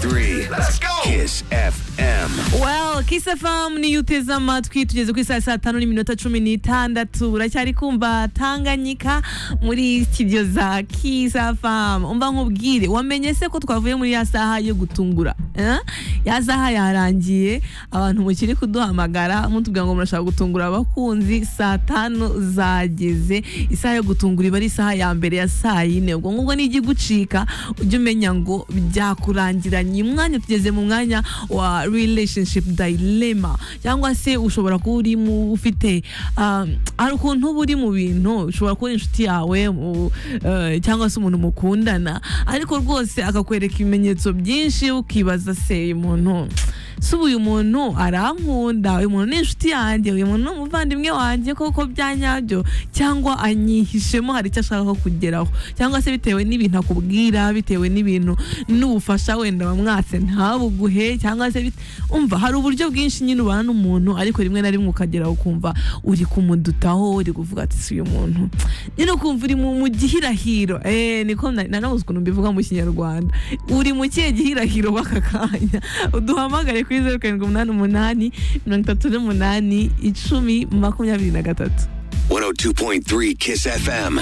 three. Let's go. Kiss FM. well kiss fm niyo uteze amatwi tugeze ku isaha ya saa tanu n'iminota cumi n'itandatu uracyari kumva tanganyika muri studio za kiss fm umva nkubwire wamenye se ko twavuye muri ya saha yo gutungura eh? ya saha yarangiye abantu mukiri kuduhamagara mutubwira ngo murashaka gutungura abakunzi saa tanu zageze isaha yo gutungura iba ari isaha ya mbere ya saa yine ubwo ngubwo nijya igucika ujye umenya ngo byakurangiranye umwanya tugeze mu mwanya wa relationship dilemma cyangwa se ushobora kuba uri mu ufite ah, hari ukuntu uba uri mu bintu ushobora kuba uri inshuti yawe mu- eh, cyangwa se umuntu mukundana ariko rwose akakwereka ibimenyetso byinshi ukibaza se uyu muntu si ubu uyu muntu arankunda uyu muntu ni inshuti yanjye uyu muntu ni umuvandimwe wanjye koko bya nyabyo cyangwa anyihishemo hari icyo ashaka ko kugeraho cyangwa se bitewe n'ibintu akubwira bitewe n'ibintu n'ubufasha wenda wamwatse ntabuguhe cyangwa se bit- umva hari uburyo bwinshi nyine ubana n'umuntu ariko rimwe na rimwe ukageraho ukumva uri kumudutaho uri kuvuga ati si uyu muntu nyine ukumva uri mu mu gihirahiro eh niko na- nanabuze ukuntu mbivuga mu kinyarwanda uri mu kihe gihirahiro w'aka kanya uduhamagare kuri zeru karindwi umunani umunani mirongo itatu n'umunani icumi makumyabiri na gatatu 102.3 Kiss FM.